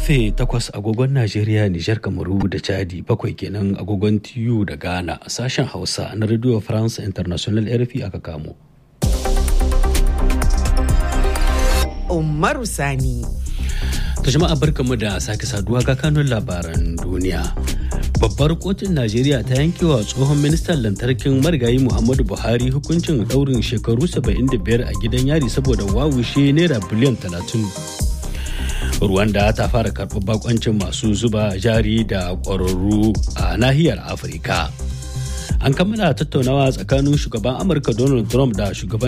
karfe 8 agogon Najeriya, Nijar, Kamaru da Chadi bakwai kenan agogon TU da Ghana a sashen Hausa na Radio France International RFI aka kamo. Umaru Sani. Ta jama'a barkamu da sake saduwa ga kanun labaran duniya. Babbar kotun Najeriya ta yankewa tsohon ministan lantarkin marigayi Muhammadu Buhari hukuncin daurin shekaru 75 a gidan yari saboda wawushe naira biliyan 30. Rwanda ta fara karɓar bakoncin masu zuba jari da ƙwararru a nahiyar Afirka. An kammala tattaunawa tsakanin shugaban Amurka Donald Trump da shugaban